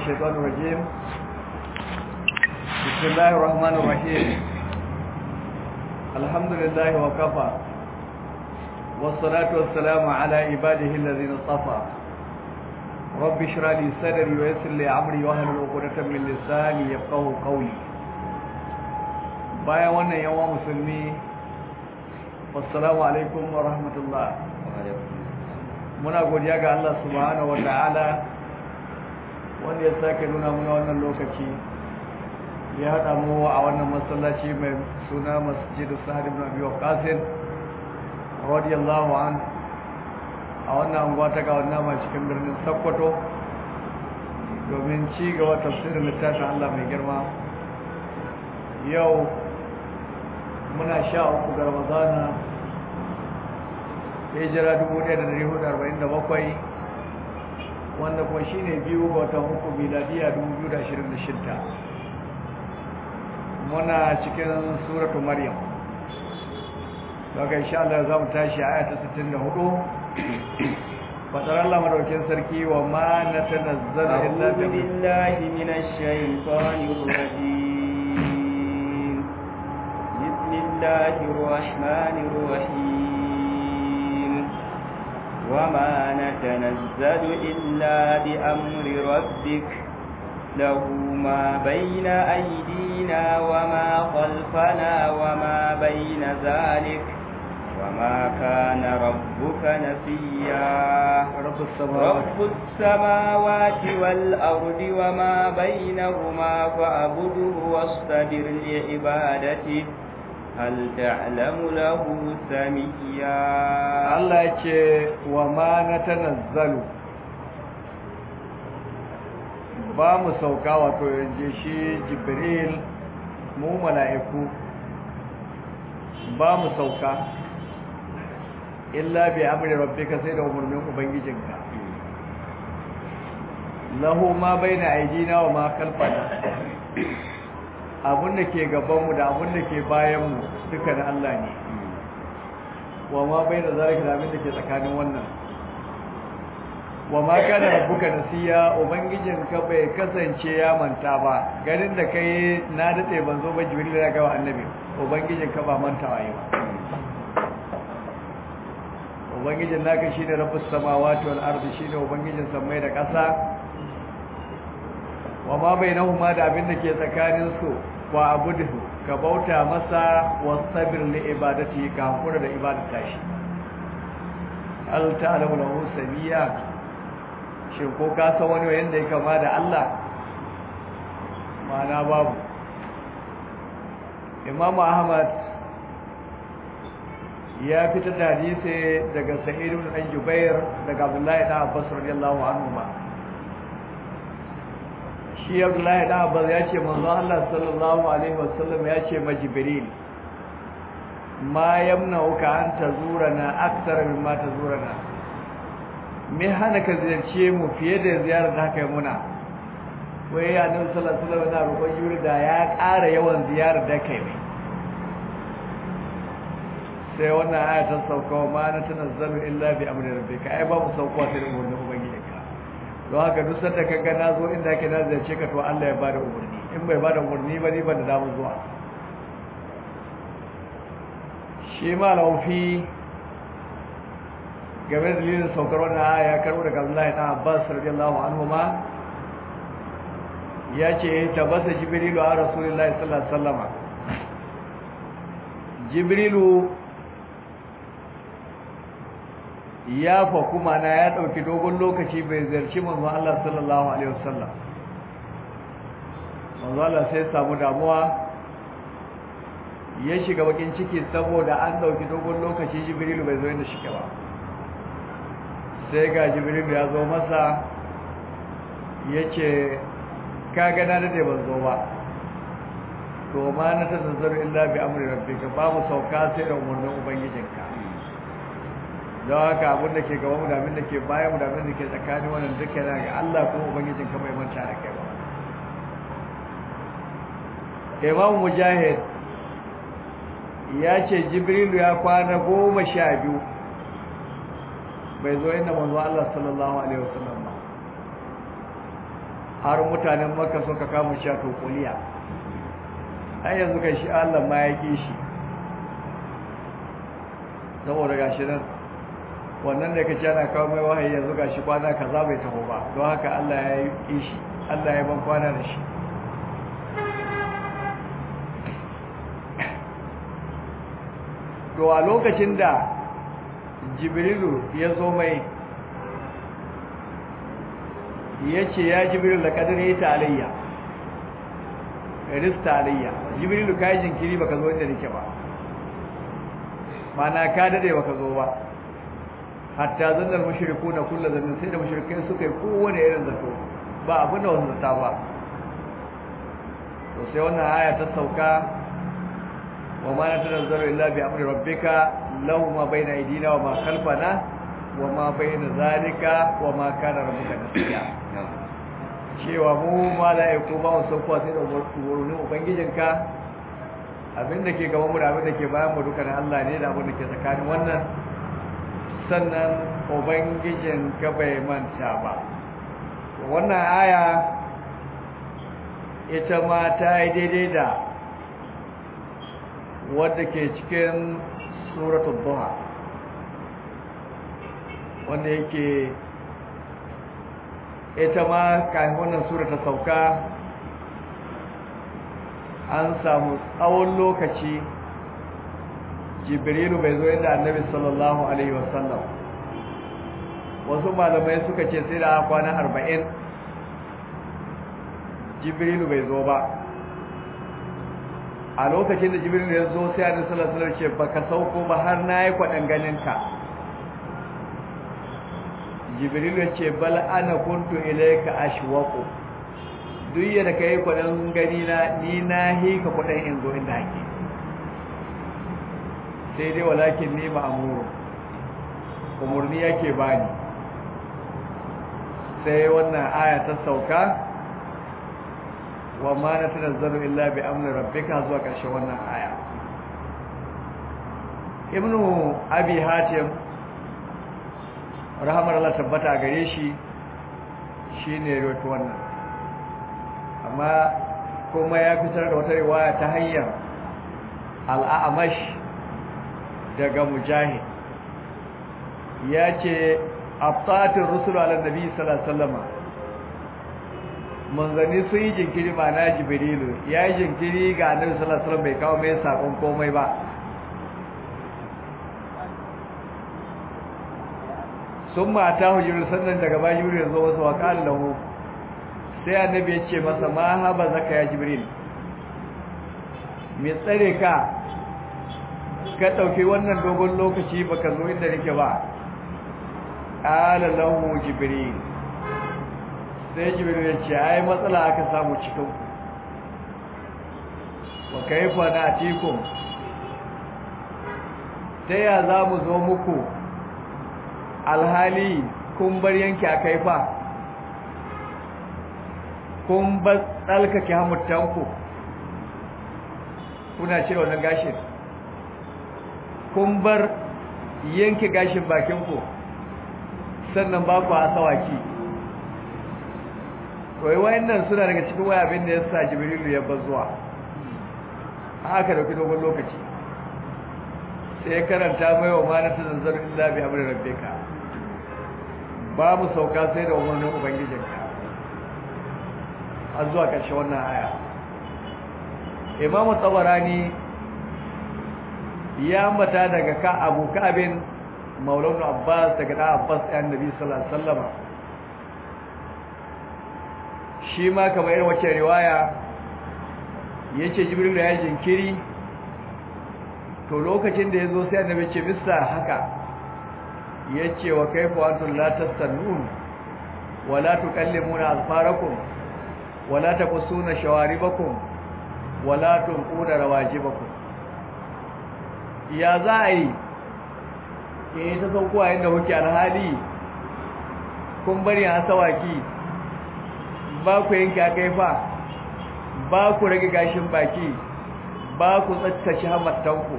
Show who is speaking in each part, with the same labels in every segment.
Speaker 1: الشيطان الرجيم بسم الله الرحمن الرحيم الحمد لله وكفى والصلاة والسلام على عباده الذين اصطفى رب اشرح لي صدري ويسر لي امري واحلل عقدة من لساني يفقهوا قولي bayan wannan yawa musulmi wassalamu alaikum wa rahmatullah muna godiya ga Allah subhanahu wata'ala wanda ya sake nuna muna wannan lokaci ya haɗa mu a wannan masallaci mai suna masjidu sa'ad ibn abi waqqas radiyallahu an a wannan anguwa ta ga wannan ma cikin birnin Sokoto domin ci gaba tafsirin littafin Allah mai girma yau muna sha uku ga Ramadana hijira 1447 wanda kuma shi ne biyu ga watan uku miladiya 2026 muna cikin suratu maryam daga insha Allah za mu tashi aya ta 64 fadar Allah madaukin sarki wa ma na tanazzala illa
Speaker 2: billahi minash shaitanir rajim bismillahir rahmanir rahim وما نتنزل إلا بأمر ربك له ما بين أيدينا وما خلفنا وما بين ذلك وما كان ربك نسيا
Speaker 1: رب السماوات,
Speaker 2: رب السماوات والأرض وما بينهما فأبده واصطبر لعبادته هل تعلم له سميا
Speaker 1: Allah ya ce wa ma na tanazzalu ba mu sauka wato yanzu shi jibril mu mala'iku ba mu sauka illa bi amri rabbika sai da umarnin ubangijinka lahu ma baina aidina wa ma khalfana abun da ke gabanmu da abun da ke bayanmu duka na Allah ne wa ma bai da zalika da abin da ke tsakanin wannan wa ma kana rabbuka nasiya ubangijin ka bai kasance ya manta ba ganin da kai na dade ban zo ba jibril ya ga annabi ubangijin ka ba mantawa yi ba ubangijin naka shine rabbus samawati wal ardi shine ubangijin samai da ƙasa wa ma bainahuma da abin da ke tsakanin su wa abudu ka bauta masa wasabir li ibadati ka hakura da ibadata shi al ta'lamu lahu sabiya shin ko ka san wani wanda ya kama da Allah mana babu Imam Ahmad ya fita da hadisi daga Sa'id ibn Jubair daga Abdullah ibn Abbas radiyallahu anhu ma shi abdullahi da abbas ya ce manzo Allah sallallahu alaihi wasallam ya ce ma jibril ma yamna'uka an tazurana akthar mimma tazurana me hana ka ziyarce mu fiye da ziyarar da haka muna wai ya nabi sallallahu alaihi wasallam na roƙon yuri da ya ƙara yawan ziyarar da kai mai sai wannan aya ta sauka ma na tanazzalu illa bi amri rabbika ai ba mu sauka sai da umarnin ubangijinka don haka duk sanda ka ga na zo inda ake na ziyarce ka to Allah ya bada umarni in bai bada umarni ba ni ban da damu zuwa shi ma laufi game da dalilin saukar wannan aya ya karbo daga Abdullahi ibn Abbas radiyallahu anhu ma ya ce tabbata jibrilu a rasulullahi sallallahu alaihi wasallama jibrilu ya fa kuma na ya dauki dogon lokaci bai ziyarci manzon Allah sallallahu alaihi wasallam manzon Allah sai samu damuwa ya shiga bakin ciki saboda an dauki dogon lokaci Jibrilu bai zo inda shike ba sai ga Jibrilu ya zo masa yace ka ga na da ban zo ba to ma na tazazzaru illa bi amri rabbika babu sauka sai da umarnin ubangijinka don haka abin da ke gaba mu da abin da ke bayan mu da abin da ke tsakanin wannan duka yana ga Allah ko ubangijin ka bai manta da kai ba Imam Mujahid ya ce Jibrilu ya kwana goma sha biyu bai zo inda manzo Allah sallallahu alaihi wasallam ba har mutanen maka suka kama shi a tokuliya har yanzu kai shi Allah ma ya ƙi shi saboda gashi nan wannan da kace ana kawo mai wahayi yanzu gashi kwana kaza bai taho ba don haka Allah ya yi ƙi shi Allah ya ban kwana da shi to a lokacin da jibrilu ya zo mai ya ce ya jibrilu da kadar ya ta alayya rista alayya jibrilu ka yi jinkiri baka zo inda nake ba mana ka dade baka zo ba hatta zannar mashiriku na kulla zannin sai da mashirikai suka yi kowane irin zato ba abin da wasu zata ba to sai wannan aya ta sauka wa ma na tanazzaru illa bi amri rabbika lahu ma bayna aydina wa ma khalfana wa ma bayna zalika wa ma kana rabbuka nasiya cewa mu mala'iku ba mu sauko sai da umarnin ubangijinka abin da ke gaban mu da abin da ke bayan mu duka na Allah ne da abin da ke tsakanin wannan sannan ubangijin ka bai manta ba wannan aya ita ma ta yi daidai da wadda ke cikin suratul duha wanda yake ita ma kafin wannan sura ta sauka an samu tsawon lokaci jibrilu bai zo inda annabi sallallahu alaihi wasallam wasu malamai suka ce sai da kwana arba'in jibrilu bai zo ba a lokacin da jibrilu ya zo sai annabi sallallahu alaihi wasallam ce baka sauko ba har na yi kwaɗan ganinka jibrilu ya ce bal ana kuntu ilayka ashwaqu duk yadda kai kwaɗan gani na ni na hika kwaɗan in zo inda ake sai dai walakin ni ma'amuru umurni yake bani sai wannan aya ta sauka wa ma na tanazzalu illa bi amri rabbika zuwa ƙarshen wannan aya ibnu abi hatim rahmar Allah tabbata gare shi shine rawaito wannan amma kuma ya fitar da wata riwaya ta hanyar al-a'mash daga mujahid ya ce aftatin rusulu ala nabi sallallahu alaihi wasallam manzanni sun yi jinkiri ba na jibrilu ya yi jinkiri ga annabi sallallahu alaihi wasallam bai kawo mai sakon komai ba sun mata hujjuru sannan daga ba jibril ya zo wasu wa lahu sai annabi ya ce masa ma haba zaka ya jibril me tsare ka ka ɗauki wannan dogon lokaci baka zo inda nake ba ƙala lahu jibril sai jibril ya ce ai matsala aka samu cikin wa kaifa na atikum ta ya za mu zo muku alhali kun bar yanki a kaifa kun bar tsalkake hamurtanku kuna cire wannan gashin kun bar yanke gashin bakinku sannan ba ku asawaki wai wayannan suna daga cikin waya abin da ya sa jibrilu ya bazuwa haka dauki dogon lokaci sai karanta mai wa mana ta zanzar illa bi amri rabbika babu sauka sai da umarnin ubangijinka har zuwa ƙarshe wannan aya imamu tsabarani ya ambata daga ka abu kabin maulana abbas daga da abbas ɗan nabi sallallahu alaihi wasallam shi ma kamar irin wacce riwaya yace jibril ya jinkiri to lokacin da yazo sai annabi ce mista haka yace wa kaifa antum la tastannun wa la tukallimuna azfarakum wa la taqussuna shawaribakum wa la tunquna rawajibakum ya za a yi ke ta saukowa inda kuke alhali kun bari a sawaki ba ku yanke a kaifa ba ku rage gashin baki ba ku tsakkashi hamattanku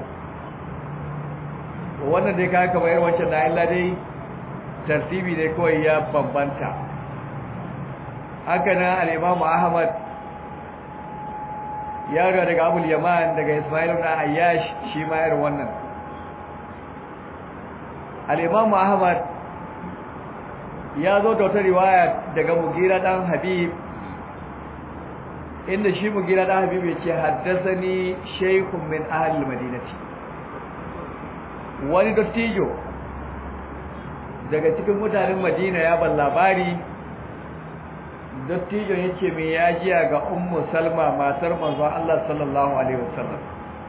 Speaker 1: wannan dai ka kama yin wancan na illa dai tartibi ne kawai ya bambanta haka na al-Imam Ahmad ya ga daga Abu Yaman daga Ismail ibn Ayyash shi ma irin wannan al-Imam Ahmad ya zo da wata riwaya daga Mugira dan Habib inda shi Mugira dan Habib ya ce haddathani shaykhun min ahli al-Madinati wani dattijo daga cikin mutanen Madina ya ban labari dattijon yake mai yajiya ga ummu salma matar manzon Allah sallallahu alaihi wasallam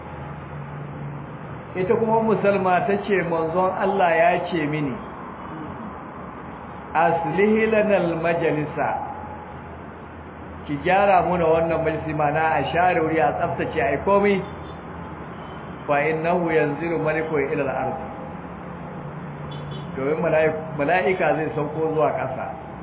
Speaker 1: ita kuma ummu salma tace manzon Allah ya ce mini aslihi lanal majalisa ki gyara muna wannan majalisi mana a share wuri a tsaftace ai komai fa innahu yanzilu maliku ila al-ard domin mala'ika zai sauko zuwa ƙasa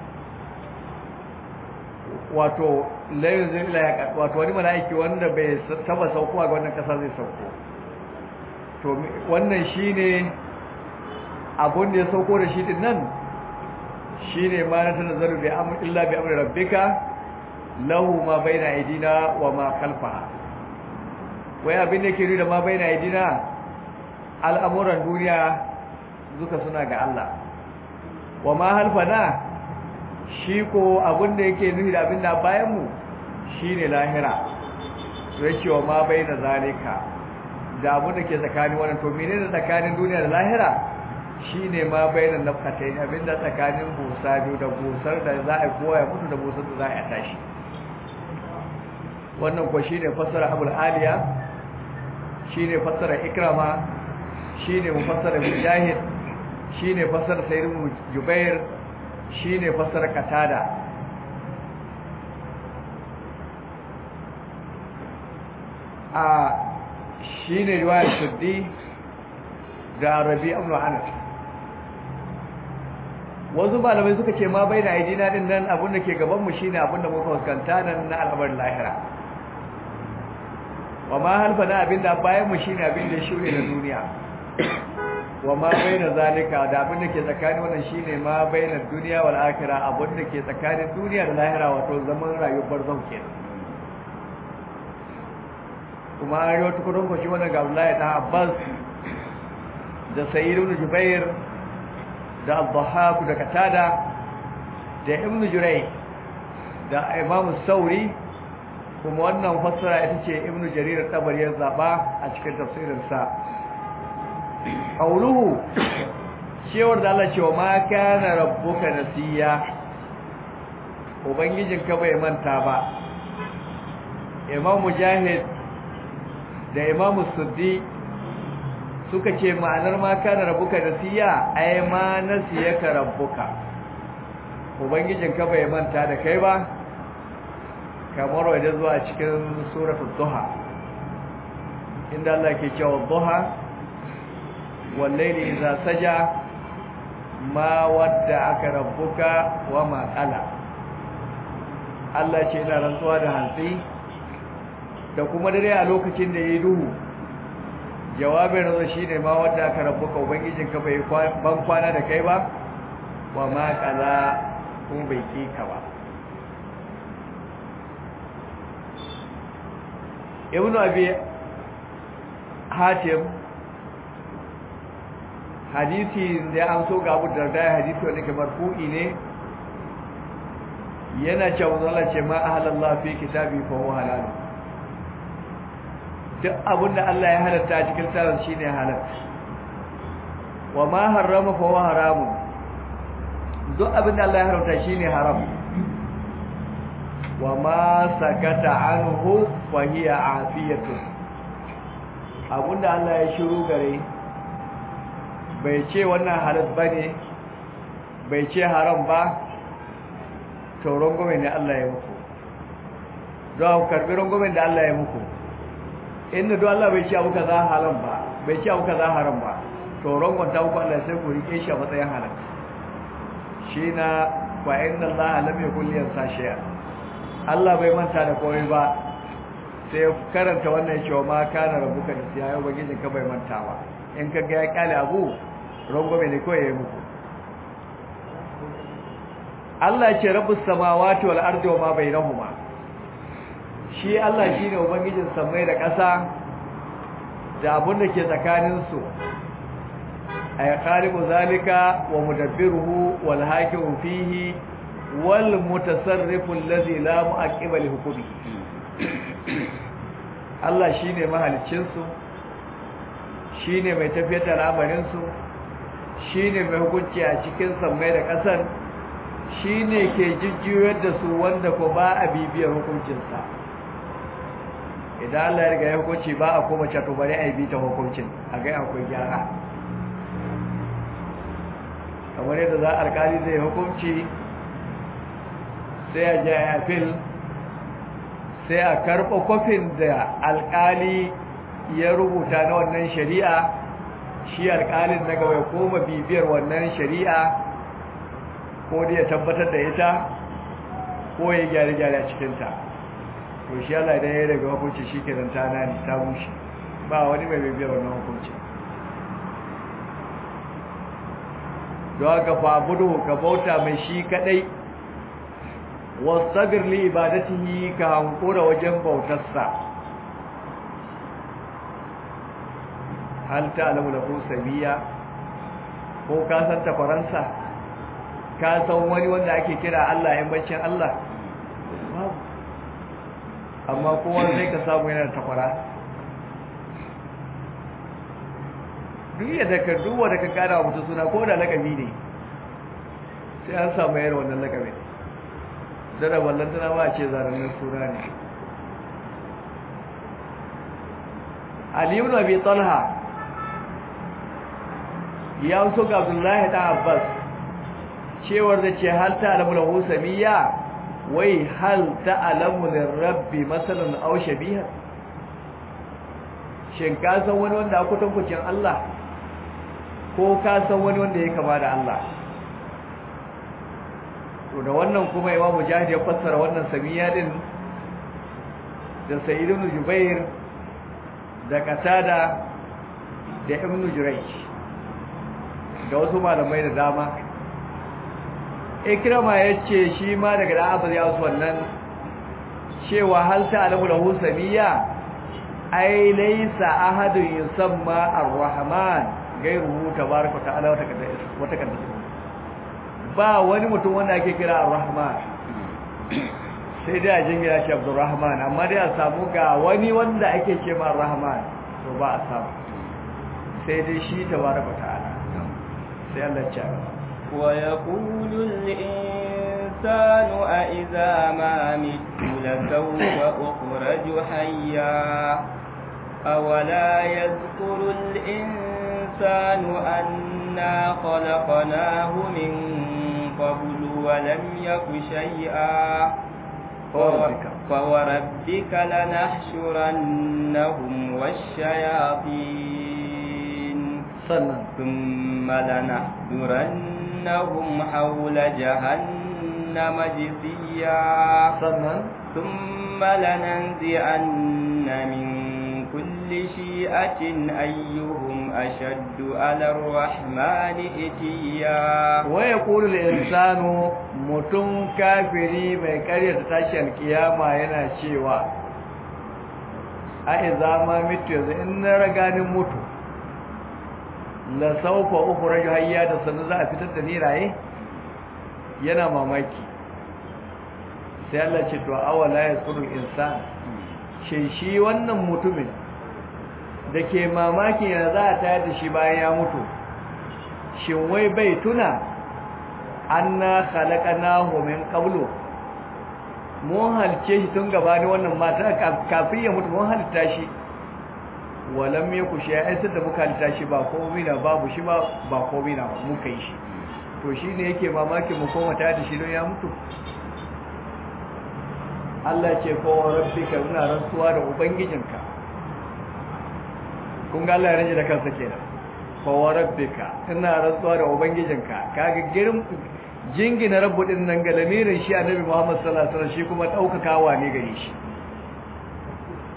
Speaker 1: wato layin zai ila wato wani mala'iki wanda bai taba saukowa ga wannan kasa zai sauko to wannan shine abun da ya sauko da shi din nan shine ma na tanazzaru bi amr illa bi amri rabbika lahu ma baina aidina wa ma khalfaha wai abin da ke nuna da ma baina aidina al'amuran duniya duka suna ga Allah wa ma halfana shi ko abin da yake nufi da abin da bayanmu shi ne lahira to yake wa ma bai da zalika da abin da ke tsakanin wannan to mene da tsakanin duniya da lahira shi ne ma bai da nafkatai abin da tsakanin busa biyu da busar da za a koya mutu da busar da za a tashi wannan ko shi ne fassara abul aliya shi ne fassara ikrama shi ne mufassara mujahid shi ne fassara sayyidun jubair shi ne fasar katada a shi ne riwayar shuddi da rabi abu anas wasu malamai suka ce ma bai na aidina din nan abinda ke gabanmu shi ne abinda muka fuskanta nan na al'amar lahira wa ma halfa na abinda bayanmu shi ne abinda shirya na duniya wa ma baina zalika da abin da ke tsakanin wannan shine ma baina duniya wal akhirah abin da ke tsakanin duniya da lahira wato zaman rayuwar barzau kenan kuma an rawaito kudin ko shi wannan ga Abdullahi dan Abbas da Sayyid ibn Jubair da Al-Dhahhak da Katada da Ibn Juray da Imam Sauri kuma wannan fassara ita ce Ibn Jarir Tabari ya zaba a cikin tafsirinsa qauluhu cewar da Allah cewa ma kana rabbuka nasiya ubangijinka bai manta ba imam mujahid da imam suddi suka ce ma'anar ma kana rabbuka nasiya ai ma nasiyaka rabbuka ubangijinka bai manta da kai ba kamar wajen zuwa cikin suratul duha inda Allah ke cewa duha والليل إذا سجى ما ودعك ربك وما قلى Allah ce ina rantsuwa da hantsi da kuma dare a lokacin da yayi duhu jawabin razo shine ma wanda aka rabbuka ubangijinka bai ban kwana da kai ba wa ma qala ko bai kika ba Ibn Abi Hatim hadisi da an so ga abu darda hadisi wanda ke marfu'i ne yana cewa Allah ce ma ahalallah fi kitabi fa huwa halal duk abin da Allah ya halatta cikin tsarin shine halal wa ma harrama fa huwa haram duk abin da Allah ya haramta shine haram wa ma sakata anhu fa hiya afiyatu abinda Allah ya shiru gare bai ce wannan halal ba ne bai ce haram ba to rungumin da Allah ya muku don ku karbi rungumin da Allah ya muku inda don Allah bai ce abu ka za haram ba bai ce abu ka za haram ba to rungun ta muku Allah sai ku rike shi a matsayin halal shi na wa inna Allah lam yakul yansa shay'a Allah bai manta da komai ba sai karanta wannan cewa ma kana rabuka da siya yau bagijin ka bai manta ba in ka ga ya kyale abu rangwame ne kawai ya yi muku Allah ce rabbus samawati wal ardi wa ma bainahuma shi Allah shine ubangijin samai da ƙasa da abin da ke tsakanin su ay khaliqu zalika wa mudabbiruhu wal hakimu fihi wal mutasarrifu alladhi la mu'aqqiba li hukmi Allah shine mahaliccin su shine mai tafiyar da al'amarin su shine mai hukunci a cikin samai da ƙasar shine ke jijjiyar da su wanda ko ba a bibiyar hukuncinsa idan Allah ya riga ya hukunci ba a koma cato bari a yi bita hukuncin a ga akwai gyara kamar yadda za alkali zai hukunci sai a ji a fil sai a karɓa kwafin da alkali ya rubuta na wannan shari'a shi alkalin na gaba ya koma bibiyar wannan shari'a ko da ya tabbatar da ita ko ya gyare-gyare a cikinta to shi Allah idan ya daga hukunci shi ke zanta na ne ta bushe ba wani mai bibiyar wannan hukunci don haka fabudu ka bauta mai shi kadai wasabir li ibadatihi ka hankura wajen bautarsa hal ta'lamu lahu sabiya ko ka san tafaransa ka san wani wanda ake kira Allah yan baccin Allah babu amma kowa sai ka samu yana tafara duk yadda ka duwa da ka kara mutu suna ko da lakabi ne sai an samu yar wannan lakabi dada wallan tana ba ce zaranin suna ne Ali ibn Abi Talha ya so ga Abdullahi ta Abbas cewar da ce hal ta'lamu lahu samiyya wai hal ta'lamu lirabbi masalan aw shabiha shin ka san wani wanda aka tankucin Allah ko ka san wani wanda ya kama da Allah to da wannan kuma Imam Mujahid ya fassara wannan samiyya din da Sa'id ibn Jubair da Qatada da Ibn Jurayj da wasu malamai da dama ikrama yace shi ma daga da abu ya wasu wannan cewa hal ta'lamu lahu samiyya ai laysa ahadun yusamma ar-rahman gairuhu tabaaraka ta'ala wa taqaddas wa taqaddas ba wani mutum wanda ake kira ar-rahman sai dai a jingira shi abdurrahman amma dai a samu ga wani wanda ake ce ma ar-rahman to ba a samu sai dai shi tabaaraka ta'ala sai Allah ya
Speaker 2: ويقول الإنسان أإذا ما مت لسوف أخرج حيا أولا يذكر الإنسان أنا خلقناه من قبل ولم يك شيئا فوربك لنحشرنهم والشياطين ثم لنحضرنهم حول جهنم جثيا ثم لننزعن من كل شيئة أيهم أشد على الرحمن إتيا
Speaker 1: ويقول الإنسان متن كافري mai karyata tashin kiyama yana cewa a iza ma mitu yanzu in na raganin mutu la saufa ukhraju hayya da sanu za a fitar da ni raye yana mamaki sai Allah ce to awala yasuru insan shi shi wannan mutumin da ke mamaki yana za a tayar da shi bayan ya mutu shin wai bai tuna anna khalaqnahu min qablu mun halice shi tun gabani wannan mata kafin ya mutu mun halitta shi walam yaku shi ai sai da muka halitta shi ba komai na babu shi ba ba komai na muka yi shi to shine yake mamaki mu koma tayar da shi don ya mutu Allah ce ko rabbika ina rantsuwa da ubangijinka kun ga Allah ya rage da kansa kenan ko rabbika ina rantsuwa da ubangijinka kaga girin jingina rabbu din nan ga lamirin shi annabi Muhammad sallallahu alaihi wasallam shi kuma daukakawa ne gare shi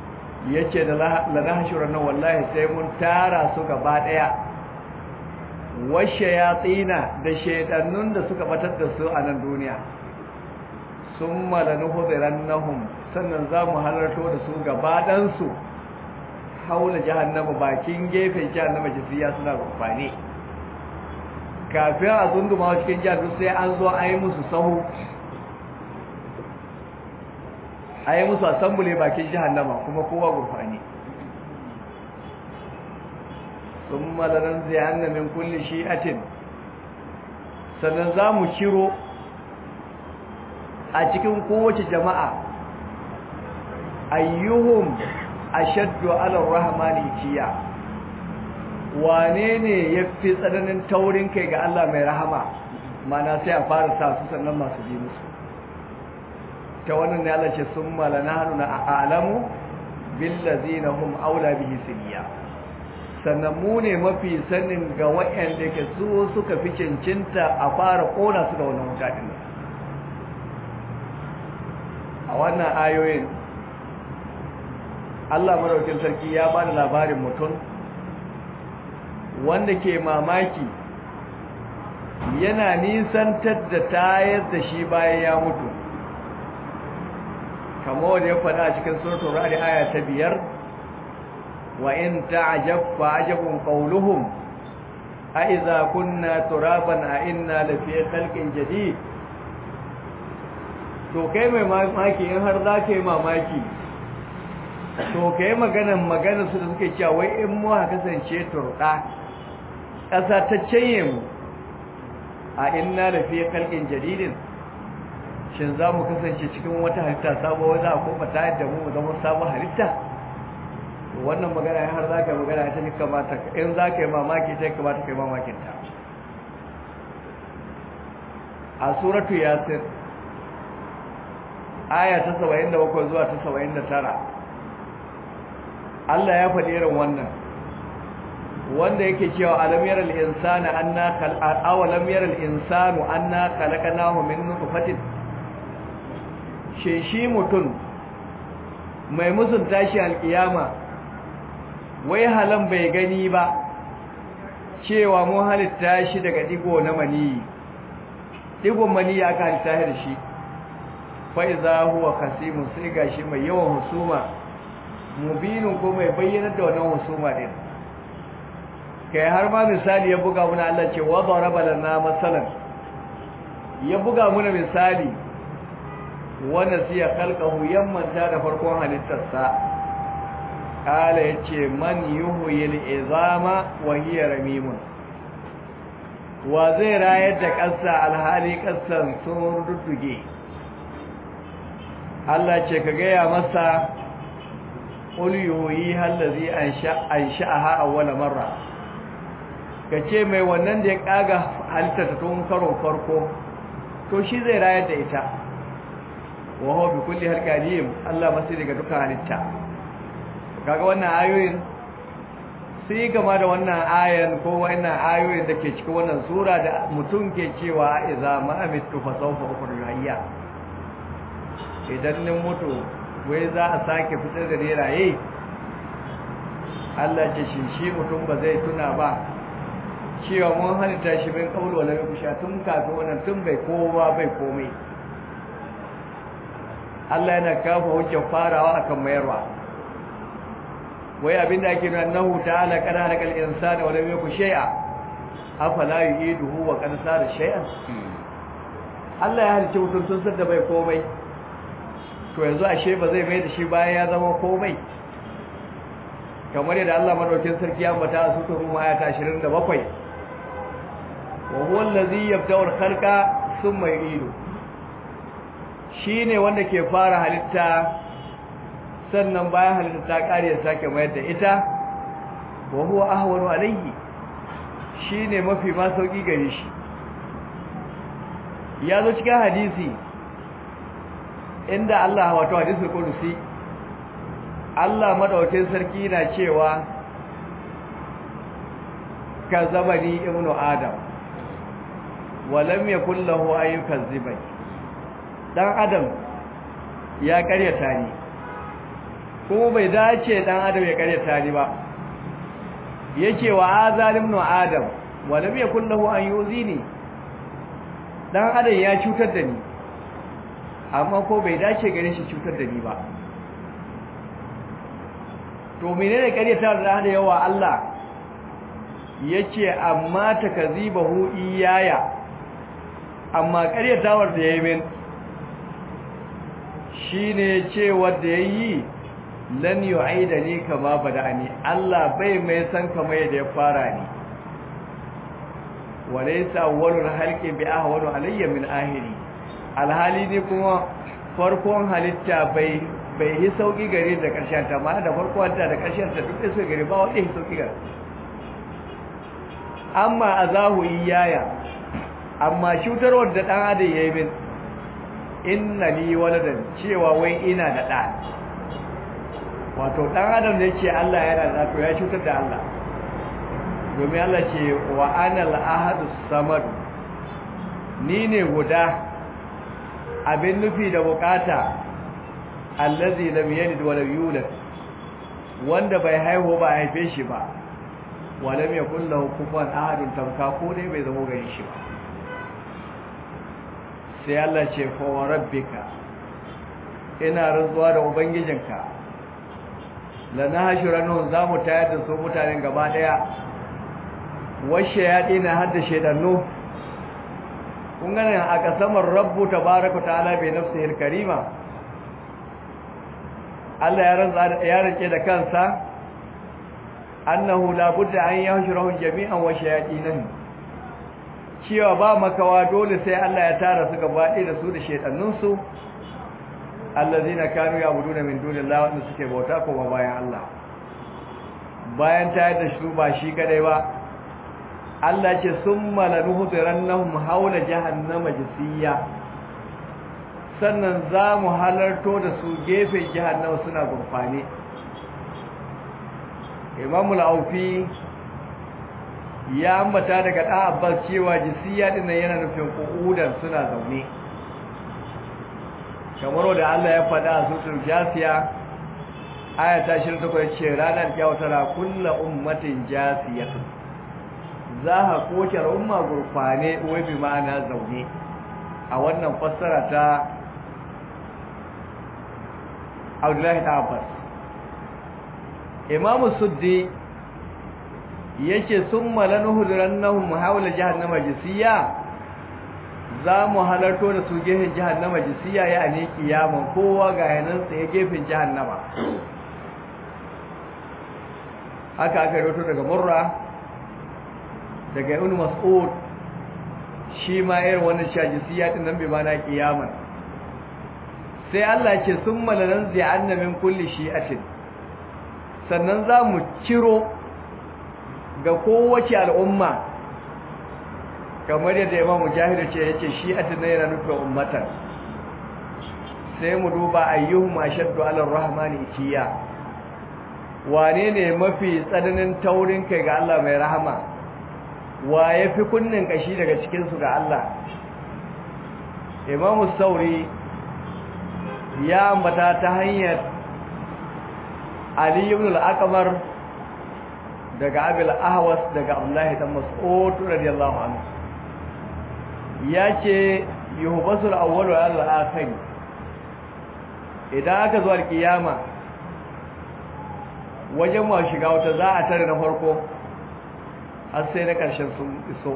Speaker 1: yace da la nahshuran nan wallahi sai mun tara su gaba daya washe ya tsina da shaidannun da suka batar da su a nan duniya sun malanu hudiran nahum sannan za mu halarto da su gabaɗansu haula jahannama bakin gefen jahannama jisiya suna rufani kafin a zunduma cikin jahannama sai an zo a yi musu sahu a yi musu asambule bakin jahannama kuma kowa gurfani sun malaran zai hannamin kulle shi'atin sannan za mu ciro a cikin kowace jama'a ayyuhum ashaddu ala rahmani itiya wane ne yafi tsananin taurin kai ga Allah mai rahama mana sai a fara sa su sannan masu ji musu ta wannan ne Allah ce summa lanahnu a'lamu bil ladzina hum aula bihi siliya sannan mu ne mafi sanin ga waɗanda ke su suka fi cincinta a fara kona su da wannan wuta din a wannan ayoyin Allah maraukin sarki ya ba da labarin mutum wanda ke mamaki yana nisantar da tayar da shi bayan ya mutu kamar wanda ya faɗa a cikin suratul ra'd aya ta biyar wa in ta'jab fa ajabun qawluhum a idza kunna turaban a inna lafi khalqin jadid to kai mai mamaki in har za ka yi mamaki to ka yi maganan maganar su da suke cewa wai in mu ha kasance turɗa ƙasa ta canye mu a inna da fiye kalkin jaridin shin za mu kasance cikin wata halitta sabuwa za a koma ta yadda mu zama sabon halitta wannan magana har za ka yi magana ta ne kamata in za ka yi mamaki ta kamata ka yi mamakinta a suratu yasir aya ta 77 zuwa ta 79 Allah ya faɗi irin wannan wanda yake cewa alam yaral insana anna khal awalam yaral insanu anna khalaqnahu min nutfatin shi shi mutun mai musun tashi alkiyama wai halan bai gani ba cewa mu halitta shi daga digo na mani digon mani aka halitta da shi fa iza huwa khasimun sai gashi mai yawan husuma mubinin ko mai bayyana da wannan husuma din kai har ma misali ya buga muna Allah ce wa daraba lana masalan ya buga muna misali wanda siya khalqahu yammanta da farkon halittarsa kala yace man yuhyil izama wa hiya ramimun wa zai rayar da ƙasa alhali ƙasan sun rudduge Allah ce ka gaya masa uliyoyi hallazi an sha'aha awwala marra kace mai wannan da ya kaga halitta ta tun karon farko to shi zai rayar da ita wa huwa bi kulli halqalim Allah masu daga duka halitta kaga wannan ayoyin sai gama da wannan ayan ko wannan ayoyin da ke cikin wannan sura da mutum ke cewa idza ma amitu fa sawfa ukhruju hayya idan nin mutu wai za a sake fitar da raye Allah ce shi shi mutum ba zai tuna ba cewa mun halitta shi bin kaulu wala kusha tun kafin wannan tun bai kowa bai komai Allah yana kafa hujjar farawa akan mayarwa wai abinda ake nuna nahu ta'ala kana halakal insana wala yaku shay'a afala yu'iduhu wa qad sara shay'an Allah ya halicce mutum tun sadda bai komai to yanzu ashe ba zai mai da shi bayan ya zama komai kamar yadda Allah madaukin sarki ya ambata a sura Rum ayata 27 wa huwa allazi yabda'u al-khalqa thumma yu'idu shine wanda ke fara halitta sannan bayan halitta ta kare ya sake mayar da ita wa huwa ahwanu alayhi shine mafi ma sauki gare shi ya zo cikin hadisi inda Allah wato hadisul qudusi Allah madaukakin sarki na cewa kazabani ibnu adam walam yakul lahu ayyukan zibai dan adam ya karyata ni kuma bai dace dan adam ya karyata ni ba yake wa azalim ibnu adam walam yakul lahu an yuzini dan adam ya cutar da ni amma ko bai dace gare shi cutar da ni ba to menene karyata da hada yawa Allah yace amma takazibahu iyaya amma karyatawar da yayi min shine cewa da yayi lan yu'idani kama bada'ani Allah bai mai san kama yadda ya fara ni walaysa awwalul halqi bi ahwanu alayya min ahiri alhali ne kuma farkon halitta bai bai yi sauki gare da karshen ta ma da farkon ta da karshen ta duk sai gare ba wanda yi sauki gare amma azahu iyaya amma cutarwar da dan adam yayi min inna li waladan cewa wai ina da da wato dan adam da yake Allah yana da to ya cutar da Allah domin Allah ce wa anal ahadus samad ni ne guda abin nufi da bukata allazi lam yalid wa lam yulad wanda bai haihu ba haife shi ba wa lam yakul lahu kufuwan ahadun tamka ko dai bai zama gari shi ba sai Allah ce fa wa rabbika ina rantsuwa da ubangijinka lanahshuranu zamu tayar da su mutanen gaba daya washe ya dina har da shedannu kun gane a kasamar rabbu tabaraka ta'ala bi nafsihi al-karima Allah ya rantsa ya rike da kansa annahu la budda an yahshurahum jami'an wa shayatinan cewa ba makawa dole sai Allah ya tara su gaba ɗaya da su da shedannun su allazina kanu ya'buduna min dunillahi wanda suke bauta kuma bayan Allah bayan tayar da shi ba shi kadai ba Allah ce summa lanuhdirannahum hawla jahannama jisiya sannan za mu halarto da su gefen jahannama suna gurfane Imam al-Aufi ya ambata daga ɗan Abbas cewa jisiya din yana nufin qu'udan suna zaune kamar da Allah ya faɗa a sutur jasiya aya ta 28 ce ranar kyautar kullu ummatin jasiyatun za a koke umma gurfane wai bi ma'ana zaune a wannan fassara ta Abdullahi ta Abbas Imam Suddi yace summa lanuhdurannahum hawla jahannama jisiya za mu halarto da su gefen jahannama jisiya ya ne kiyaman kowa ga yanan tsaye gefen jahannama haka aka roto daga murra daga ibn mas'ud shi ma irin wannan shajisiya din nan bai mana kiyaman sai Allah ya ce summa lanzi anna min kulli shi'atin sannan za mu ciro ga kowace al'umma kamar yadda Imam Mujahid ce yace shi'atin ne yana nufin ummatan sai mu duba ayyuhum ashaddu 'ala ar-rahmani itiya wane ne mafi tsananin taurin kai ga Allah mai rahama wa ya fi kunnin kashi daga cikinsu ga Allah imamu sauri ya ambata ta hanyar ali ibn al-aqmar daga abil ahwas daga abdullahi dan mas'ud radiyallahu anhu yace yuhbasul awwalu al-akhir idan aka zo al-kiyama wajen ma shiga wata za a tare na farko har sai na ƙarshen sun iso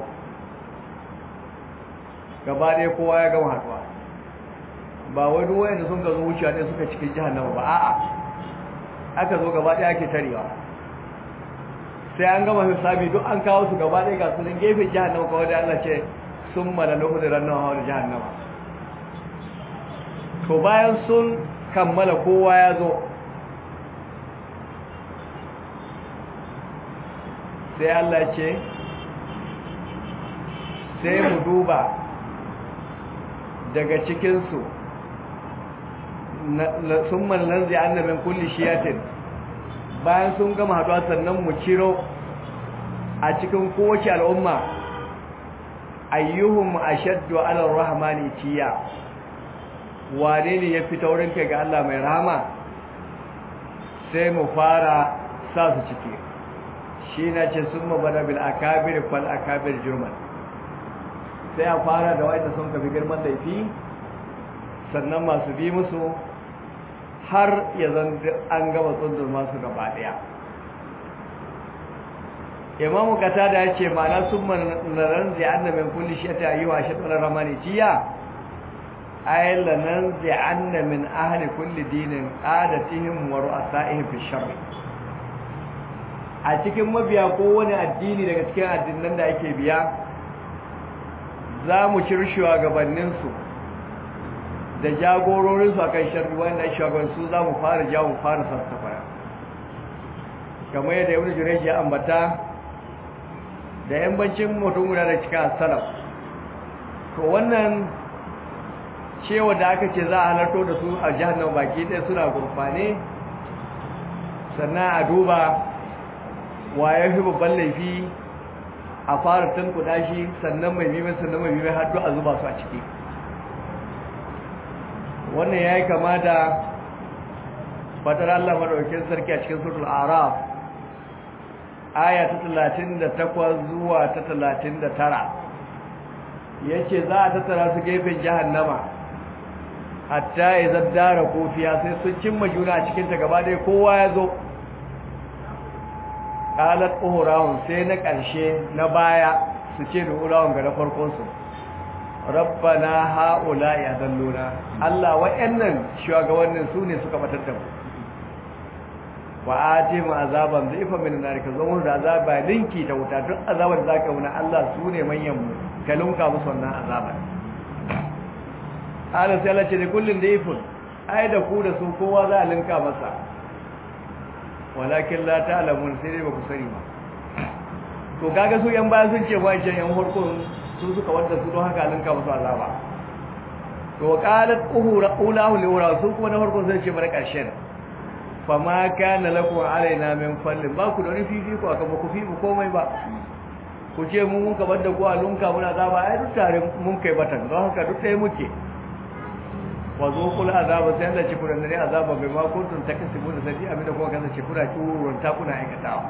Speaker 1: gaba ɗaya kowa ya gama haɗuwa ba wai duk wayanda sun gazo wuciya ne suka cikin jahannama ba a'a aka zo gaba ɗaya ake tarewa sai an gama hisabi duk an kawo su gaba ɗaya ga su nan gefen jahannama kawai da Allah ce sun mala nuhu da rannan hawa da jahannama to bayan sun kammala kowa ya zo sai Allah ce sai mu duba daga cikinsu sun mallan zai annabin kulli shiyatin bayan sun gama haɗuwa sannan mu ciro a cikin kowace al'umma ayyuhum ashaddu ala rahmani tiya wane ne ya fi taurin kai ga Allah mai rahama sai mu fara sa su ciki shi na ce sun mabana bil akabir fal akabir jurman sai a fara da wa'anda sun kafi girman laifi sannan masu bi musu har ya zan an gama tsundur masu gaba daya imamu kata da ya ce ma'ana sun manaran zai an min kulli shi ta yi wa shi tsoron ramani jiya ayin lanan zai an min ahali kulli dinin adatihim wa ru'asa'ihim fi sharri a cikin mabiya kowane addini daga cikin addinan da ake biya za mu ciri shugabanninsu da jagororinsu a kan sharri wanda shugabansu za mu fara jawo mu fara sassafara kamar yadda yawon jirai ya ambata da yambancin mutum guda da cikin salaf to wannan cewa da aka ce za a halarto da su a jihar nan baki ɗaya suna gurfane sannan a duba wa ya fi babban laifi a fara tankuda shi sannan mai bimin sannan mai bimin har a zuba su a ciki wannan ya yi kama da fatar Allah maɗaukin sarki a cikin sutul araf aya ta talatin da takwas zuwa ta talatin da tara ya ce za a tattara su gefen jahannama hatta ya zaddara kofiya sai sun cimma juna a cikinta gaba ɗaya kowa ya zo qalat uhrawun sai na ƙarshe na baya su ce da uhrawun ga na farkon su rabbana haula ya dalluna Allah wa'annan shugabannin su ne suka batar da mu wa atim azaban dhifa min nar ka zo da azaba linki ta wuta duk azabar da zaka wuna Allah su ne manyan mu ka lunka musu wannan azaban Allah sai Allah ce da kullun dhifun ai da ku da su kowa za a linka masa walakin la ta'lamun sai dai ba ku sani ba to kaga su yan baya sun ce wancan yan farkon su suka wanda su don haka linka musu azaba to qalat uhura ulahu liwara su kuma na farkon sai ce bar karshen fa ma kana lakum alaina min fallin ba ku da wani fifi ko aka ba ku fifi komai ba ku ce mun mun kabar da ku a lunka muna azaba ai duk tare mun kai batan don haka duk ɗaya muke wa zuqul azaba sai Allah ci kuran ne azaba bai ma kuntum takasibu da sai abin da kuma kaza ci kura kurun ta kuna aikatawa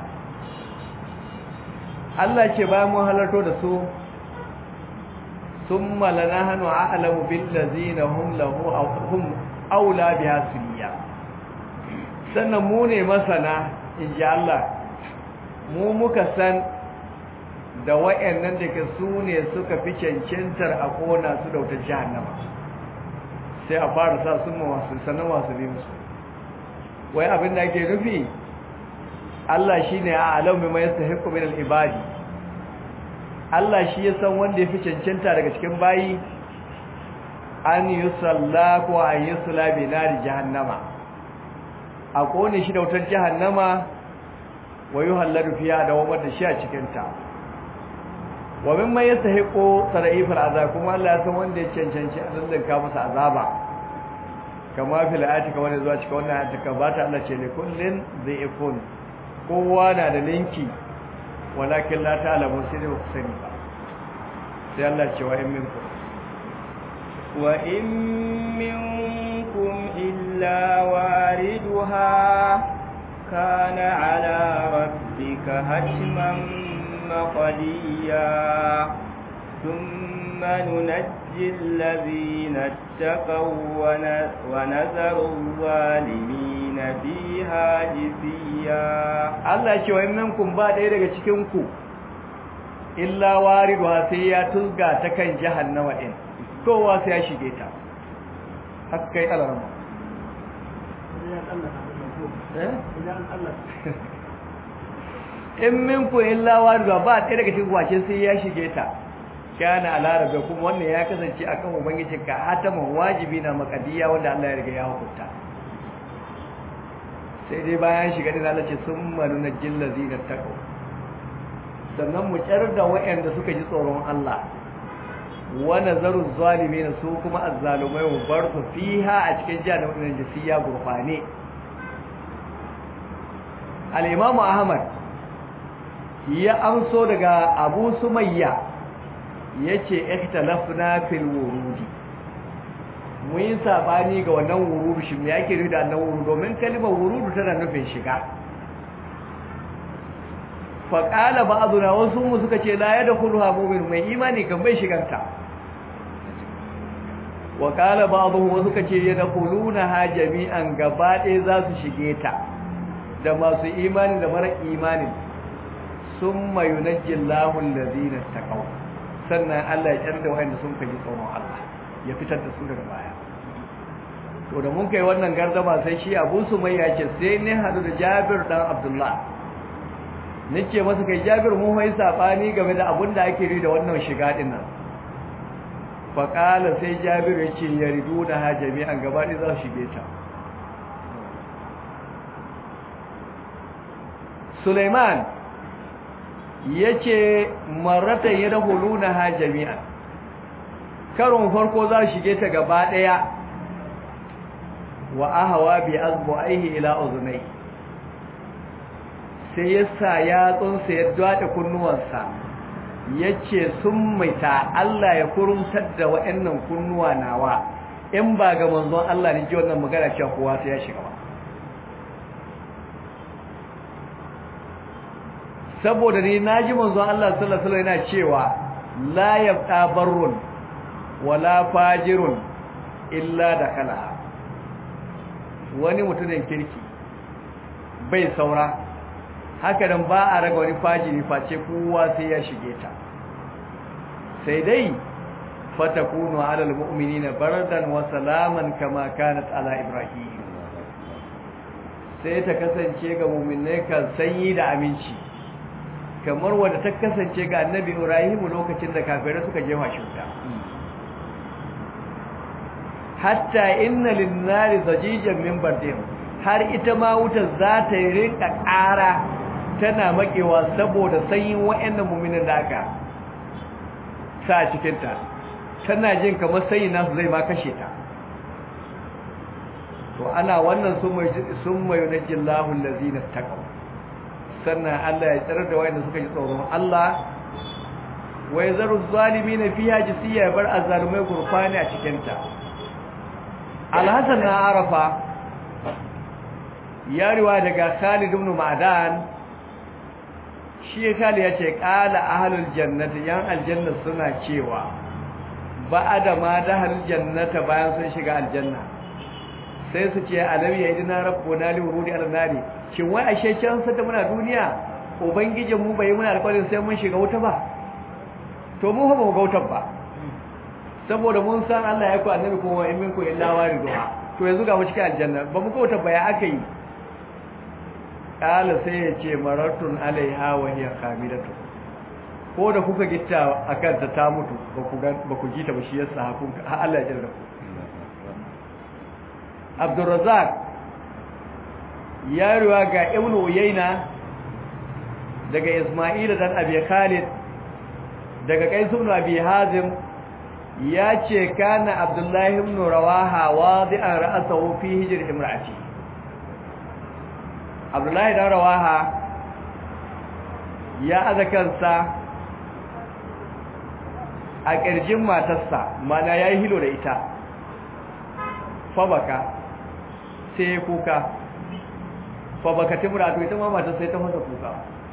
Speaker 1: Allah ce bayan mun halarto da su thumma lanahnu a'lamu bil ladzina hum lahu aw hum aula biha suliya sannan mu ne masana inji Allah mu muka san da wayannan da ke su ne suka fi cancantar a kona su da wutar jahannama sai a fara sa sun mawasu sannan wasu bi musu wai abin da ake nufi Allah shi ne a alam mai yasta hikku min al'ibadi Allah shi ya san wanda ya fi cancanta daga cikin bayi an yi salla ko an yi sula bi nari jahannama a kone shi da wutar jahannama wa yi hallar fiya da wamar da shi a cikinta wa min man yastahiqu sara'ifal azab kuma Allah ya san wanda ya cancanci a lallaka masa azaba kama fil ayati kama ne zuwa cikin wannan ayati ka bata Allah ce ne kullin dhaifun kowa na da linki walakin la ta'lamu sai da ku sani ba sai Allah ce wa in minkum
Speaker 2: wa in minkum illa wariduha kana ala rabbika hatman مقليا ثم ننجي الذين اتقوا ونذر الظالمين فيها جثيا
Speaker 1: Allah ce wa minkum ba ɗaya daga cikin ku illa wariduha sai ya tulga ta kan jahannama din kowa sai ya shige ta haka kai alarma eh in minku illa wariduha ba ɗaya daga cikin wace sai ya shige ta kana alarabe kuma wannan ya kasance akan ubangiji ka hataman wajibi na makadiya wanda Allah ya riga ya hukunta sai dai bayan shiga din Allah ce summa nunjil ladina taqaw sannan mu kyar da wayanda suka ji tsoron Allah wa nazaru zalimin su kuma azzalumai mu bar su fiha a cikin jahannam din jisiya gurfane al-imam Ahmad ya amso daga Abu Sumayya yace ikhtalafna fil wurudi mun yi sabani ga wannan wurudu shi me yake nufi da annan wurudu domin kalmar wurudu tana nufin shiga faƙala ba azuna wasu mu suka ce la ya da kulha mumin mai imani kan bai shiganta wa ƙala ba abu wasu suka ce ya da kuluna ha jami'an gaba ɗaya za su shige ta da masu imani da mara imanin sun mayu na jillahun lazina ta kawo sannan Allah ya ƙyar da wa'anda sun kaji tsoron Allah ya fitar da su daga baya to da mun kai wannan gardama sai shi abu su mai ya ce sai ne hadu da jabir dan abdullah nace masa kai jabir mun hoyi sabani game da abun da ake ri da wannan shiga din nan fa qala sai jabir yace yaridu da ha jami'an gaba ɗaya za su shige ta Suleiman yace marratan yadkhuluna ha jami'an karon farko za su shige ta gaba ɗaya wa ahawa bi azbu'aihi ila uzunai sai ya sa yatsunsa ya dwada kunnuwansa ya ce sun maita Allah ya kurumtar da wa'annan kunnuwa nawa in ba ga manzon Allah ne ji wannan magana cewa kowa sai ya shiga ba saboda ni naji manzon Allah sallallahu alaihi wasallam yana cewa la yabqa barrun wala fajirun illa dakala wani mutumin kirki bai saura haka nan ba a raga wani fajiri face kowa sai ya shige ta sai dai fatakunu ala almu'minina bardan wa salaman kama kanat ala ibrahim sai ta kasance ga mu'minai kan sanyi da aminci kamar wanda ta kasance ga annabi ibrahim lokacin da kafirai suka jefa shi wuta hatta inna linnari zajijan min bardin har ita ma wutar za ta yi rinka ƙara tana makewa saboda sanyin wa'annan mu'minin da aka sa cikin ta tana jin kamar sanyi nasu zai ma kashe ta to ana wannan sun mai sun mai yunajjillahu allazina taqaw sannan Allah ya tsare da wayanda suka ji tsoron Allah wa yazaru zalimin fiha jisiya bar azalumai gurfani a cikin ta alhassan na arafa ya riwa daga khalid ibn ma'dan shi khalid ya ce qala ahlul jannati yan aljanna suna cewa ba'ada ma dahal jannata bayan sun shiga aljanna sai su ce alam ya idina rabbuna li wurudi al-nari shin wai ashe can sata muna duniya ubangijin mu bai muna alƙawarin sai mun shiga wuta ba to mu ba mu ga wutar ba saboda mun san Allah ya ku annabi ko wa in minku illa wariduha to yanzu ga mu cikin aljanna ba mu kauta baya aka yi kala sai ya ce maratun alaiha wa hiya kamilatu ko da kuka gitta akan ta ta mutu ba ku ba ku jita ba shi yasa hakun ha Allah ya jarra ku Abdurrazzaq ya ruwa ga Ibn Uyayna daga Isma'il dan Abi Khalid daga Qais ibn Abi Hazim ya ce kana abdullahi ibn rawaha wadi'an ra'sahu fi hijr imra'ati abdullahi dan rawaha ya azakansa a kirjin matarsa mana yayi hilo da ita fabaka sai kuka fabaka timratu ita ma matar sai ta fasa kuka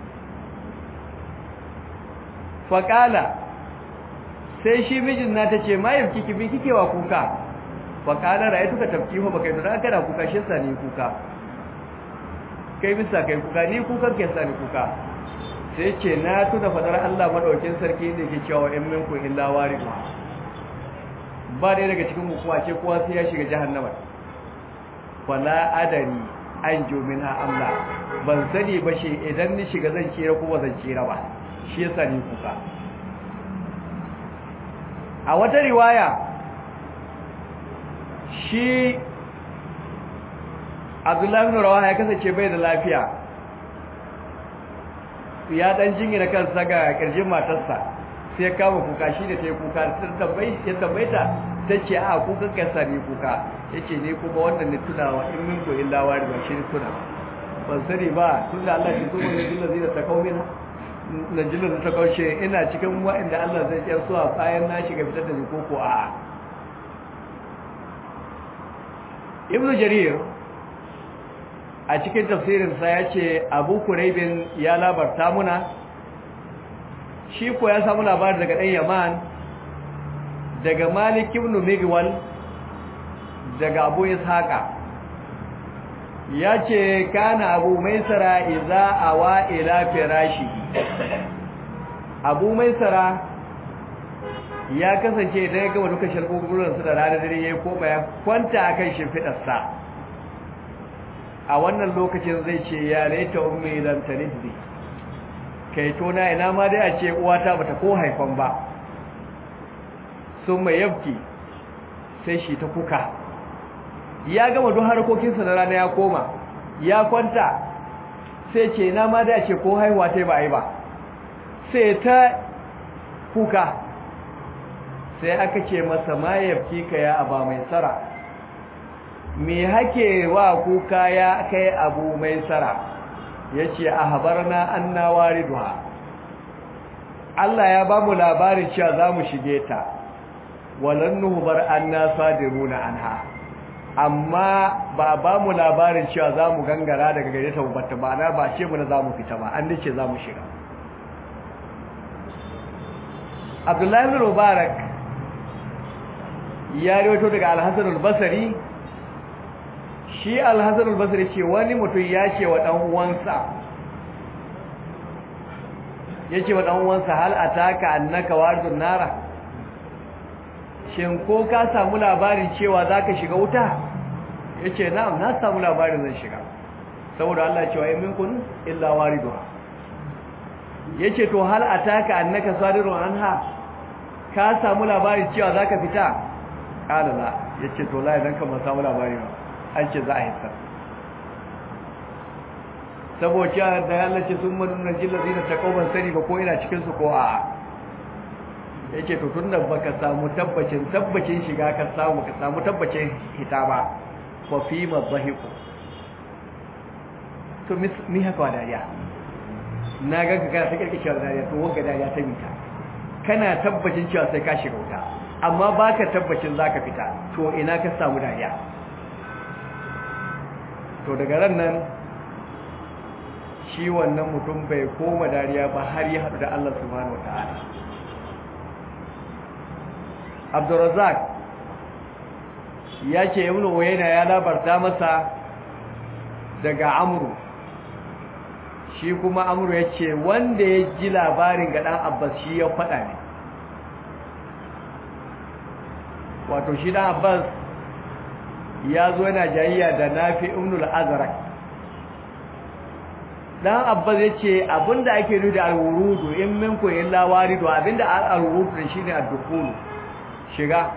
Speaker 1: faqala sai shi mijin na tace mai kiki bi kike wa kuka fa kana ra'aytu ka tafki fa baka da kana kuka shi sa ni kuka kai bisa kai kuka ni kukan kai sa ni kuka sai ce na tuna fadar Allah madaukin sarki ne ke cewa in minku illa waridu ba dai daga cikin kuwa ce kowa sai ya shiga jahannama wala adari an jumina Allah ban sani ba shi idan ni shiga zan tsira ko ba zan tsira ba shi yasa ni kuka a wata riwaya shi abdullahi bin rawaha ya kasance bai da lafiya ya dan jingina kansa ga kirjin matarsa sai ya kama kuka shi da ta yi kuka ya tambaita ta ce a kukan kasa ne kuka ya ce ne kuma wannan ne tunawa in min ko illa wari ba shi ne tuna ban sani ba tun da Allah shi zuwa ne jilla zai da ta kawo mina na jilla da ta kawo ina cikin wa'anda Allah zai ƙyar suwa bayan na shiga fitar da ni koko a'a ibnu jarir a cikin tafsirinsa ya ce abu kuraibin ya labarta muna shi ko ya samu labari daga ɗan yaman daga malik ibn migwal daga abu ishaqa ya ce kana abu maisara iza awa ila firashi abu maisara ya kasance idan ya gama duka shalgugulansu da ranar dare ya koma ya kwanta a kan shimfiɗarsa a wannan lokacin zai ce ya laita ummi idan ta niddi kai tona ina ma dai a ce uwata bata ko haifan ba sun mai yabki sai shi ta kuka ya gama duk harkokinsa na rana ya koma ya kwanta sai ce ina ma dai a ce ko haihuwa ta ba a yi ba sai ta kuka sai aka ce masa ma yabki ka ya aba mai tsara me hake wa kuka ya kai abu mai tsara ya ce a habarna an na wariduwa Allah ya ba mu labarin cewa za mu shige ta walan nuhubar an na sadiruna an ha amma ba ba mu labarin cewa za mu gangara daga gare ta bata ba na ba ce muna za mu fita ba an dace za mu shiga abdullahi bin mubarak ya rawaito daga alhassan al-basri shi alhassan al-basri ce wani mutum ya ce wa dan uwansa yace wa dan uwansa hal ataka annaka waridun nara shin ko ka samu labarin cewa zaka shiga wuta yace na'am na samu labarin zan shiga saboda Allah cewa in minkum illa wariduha yace to hal ataka annaka sadirun anha ka samu labarin cewa zaka fita kala la yace to la idan kan samu labari ba an ce za a hissa saboda da Allah ce sun manuna jillazi na takauban sani ba ko ina cikin su ko a yace to tunda baka samu tabbacin tabbacin shiga ka samu ka samu tabbacin hita ba fa fi madhahiku to mi haka wa dariya na ga ka kana ta kirkishar dariya to wanga dariya ta mita kana tabbacin cewa sai ka shiga wuta amma baka tabbacin zaka fita to ina ka samu dariya to daga ran nan shi wannan mutum bai koma dariya ba har ya haɗu da Allah subhanahu wata'ala Abdurrazzaq ya ce Ibn Uyayna ya labarta masa daga Amru shi kuma Amru ya ce wanda ya ji labarin ga ɗan Abbas shi ya faɗa ne wato shi ɗan Abbas ya zo yana jayayya da Nafi ibn al-Azraq dan Abbas yace abinda ake nufi da al-wurudu in minku illa waridu abinda al-wurudu shine ad-dukhul shiga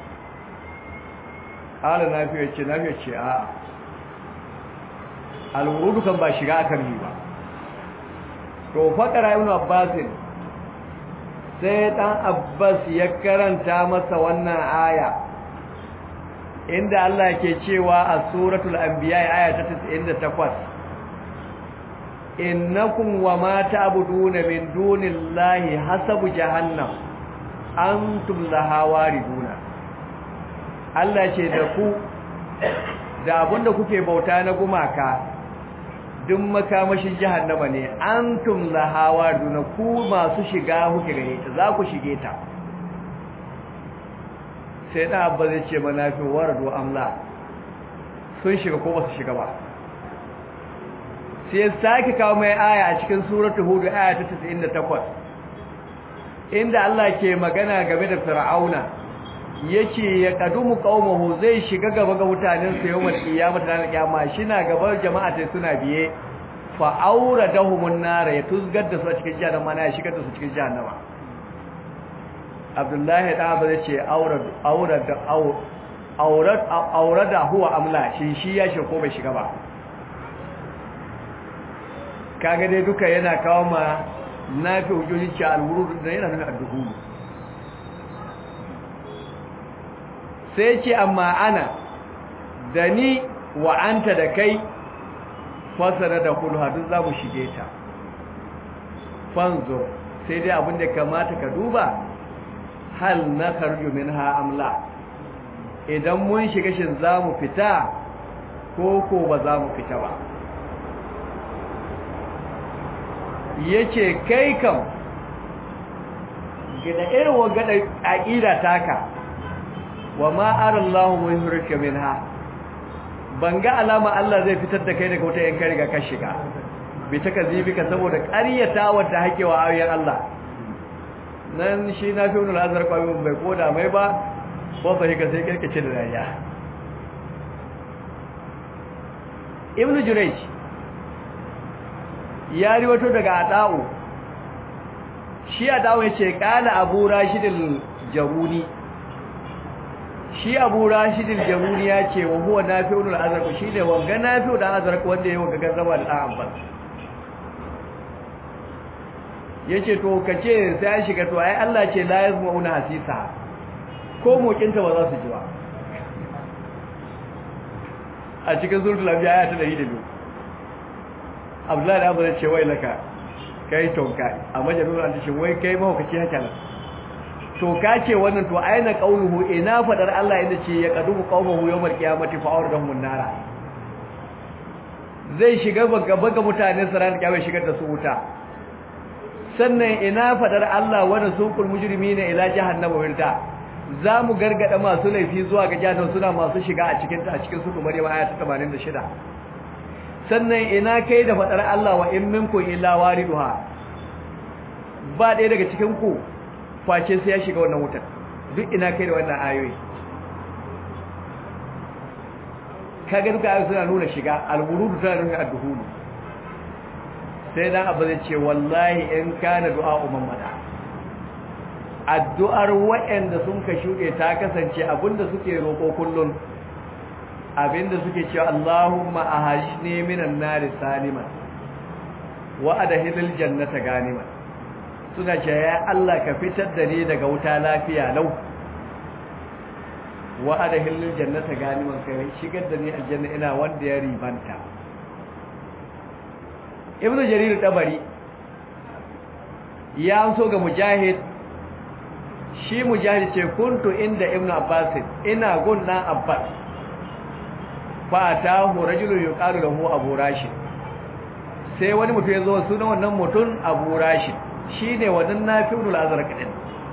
Speaker 1: ala Nafi yace Nafi yace a al-wurudu kan ba shiga akan yi ba to fakara ibn Abbas sai dan Abbas ya karanta masa wannan aya inda Allah ke cewa a suratul anbiya aya ta 98 innakum wama ta'buduna min dunillahi hasabu jahannam antum laha wariduna Allah ce da ku da abinda kuke bauta na gumaka duk makamashin jahannama ne antum laha wariduna ku masu shiga kuke gare ta za ku shige ta sai da abba zai ce manafi warado amla sun shiga ko ba su shiga ba sai sake kawo mai aya a cikin suratul hud aya ta 98 inda Allah ke magana game da fir'auna yace ya kadumu qaumahu zai shiga gaba ga mutanen sa yawmal qiyamah ranar kiyama shina gaba jama'a sai suna biye fa auradahumun nar ya tuzgar da su a cikin jahannama na ya shigar da su cikin jahannama abdullahi da ba zai ce aurada huwa amla shi shi ya shiga ko bai shiga ba kaga dai duka yana kawo ma na fi hujjoji ce alwuru da yana nuna adduhulu sai ce amma ana da ni wa anta da kai fasara da kulha duk za mu shige ta fanzo sai dai abin da kamata ka duba hal na karju minha amla idan mun shiga shin za mu fita ko ko ba za mu fita ba yace kai kam gida irin wagada aqida taka wa ma arallahu muhurika minha banga alama Allah zai fitar da kai daga wata yanka riga ka shiga bi ta kazibika saboda ƙaryata wata hakewa ayoyin Allah nan shi na fi wani azar kwamin bai koda mai ba ko fahimka sai kirkice da dariya ibn jurayj ya riwato daga ada'u shi ada'u yace kana abu rashidul jaruni shi abu rashidul jaruni ya ce wa huwa nafi'ul azraq shi ne wanga nafi'u da azraq wanda yayi wanga gazzaba da dan abbas yace to kace sai ya shiga to ai Allah ce la yazmuuna hasisa ko mokinta ba za su ji ba a cikin zurtul anbiya aya ta 102 Abdullahi da Abu ce wai laka kai tonka a majalul an ce wai kai mahaukaci haka nan to ka ce wannan to aina qauluhu ina fadar Allah inda ce ya qadu qaumahu yawmal qiyamati fa awradahum nara zai shiga baga baga mutanen saran kiyama shigar da su wuta sannan ina fadar Allah wani suqul mujrimina ila jahannama wirta za mu gargada masu laifi zuwa ga jahannam suna masu shiga a cikin a cikin suku maryam aya ta 86 sannan ina kai da fadar Allah wa in minkum illa wariduha ba ɗaya daga cikin ku face sai ya shiga wannan wutar duk ina kai da wannan ayoyi kaga duka ayoyi suna nuna shiga al-wurudu tana nuna ad-duhulu sai dan abu zai ce wallahi in kana du'a ummada addu'ar waɗanda sun ka shuɗe ta kasance abinda suke roƙo kullum abinda suke cewa Allahumma ahajni minan nari saliman wa adhilil jannata ganiman suna cewa ya Allah ka fitar da ni daga wuta lafiya lau wa adhilil jannata ganiman kai shigar da ni aljanna ina wanda ya ribanta ibnu jarir tabari ya so ga mujahid shi mujahid ce kuntu inda ibn abbas ina gun dan abbas fa atahu rajulun yuqalu lahu abu rashid sai wani mutum ya zo sunan wannan mutum abu rashid shine wannan nafi'ul azraq din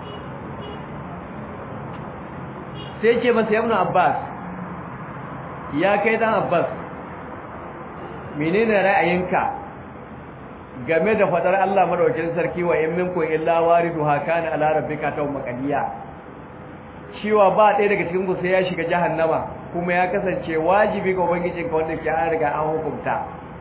Speaker 1: sai ce masa ibn abbas ya kai dan abbas menene ra'ayinka game da fadar Allah madaukakin sarki wa in minkum illa wariduha kana ala rabbika taw maqdiya cewa ba ɗaya daga cikin ku sai ya shiga jahannama kuma ya kasance wajibi ga ubangijin ka wanda ke an riga an hukunta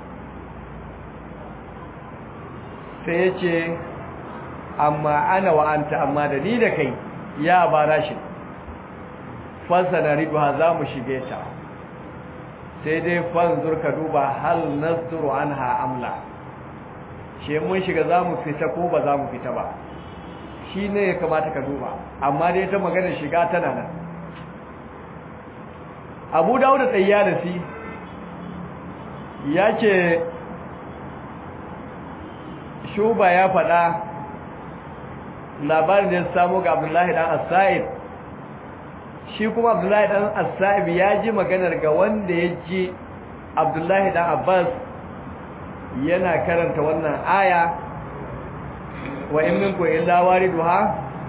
Speaker 1: sai yace amma ana wa anta amma da ni da kai ya bara shi fasana riduha za mu shige ta sai dai fanzur ka duba hal nasduru anha amla shi mun shiga za mu fita ko ba za mu fita ba shi ne ya kamata ka duba amma dai ta maganar shiga tana nan abu dawuda tsayyarasi ya ce shuba ya faɗa labarin da ya samu ga abdullahi ɗan asa'ib shi kuma abdullahi ɗan asa'ib ya ji maganar ga wanda ya ji abdullahi ɗan abbas yana karanta wannan aya wa in minkum illa wariduha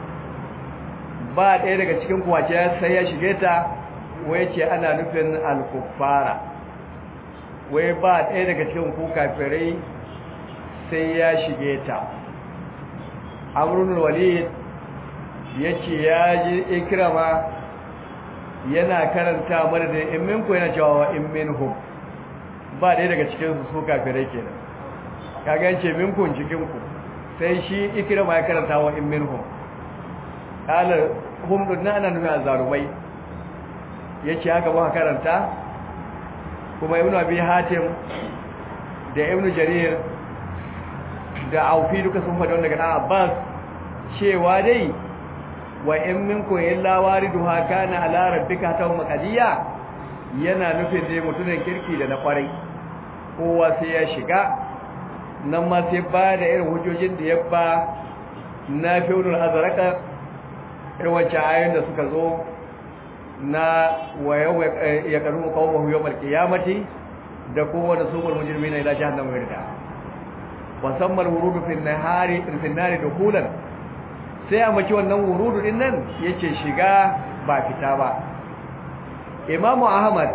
Speaker 1: ba ɗaya daga cikin kuwace sai ya shige ta wai ce ana nufin al-kuffara wai ba ɗaya daga cikin ku kafirai sai ya shige ta amrun walid yace ya ji ikrama yana karanta madadin in minkum yana cewa wa in minhum ba ɗaya daga cikin su su kafirai kenan kaga yace minkun cikin ku sai shi ikrama ya karanta wa in minhum kala hum dunna ana nuna azarumai yace haka ba karanta kuma ibnu abi hatim da ibnu jarir da aufi duka sun faɗa daga dan abbas cewa dai wa in minkum illa wariduha kana ala rabbika taw maqdiya yana nufin dai mutumin kirki da na kwarai kowa sai ya shiga nan ma sai ba da irin hujjojin da ya ba na fi'ulul azraka irin wancan ayoyin da suka zo na wayo ya karu qawmuhu yawmal qiyamati da kuma da sumul mujrimina ila jahannam wirda wasammal wurudu fil nahari fil nari dukulan sai a maki wannan wurudu din nan yace shiga ba fita ba imamu ahmad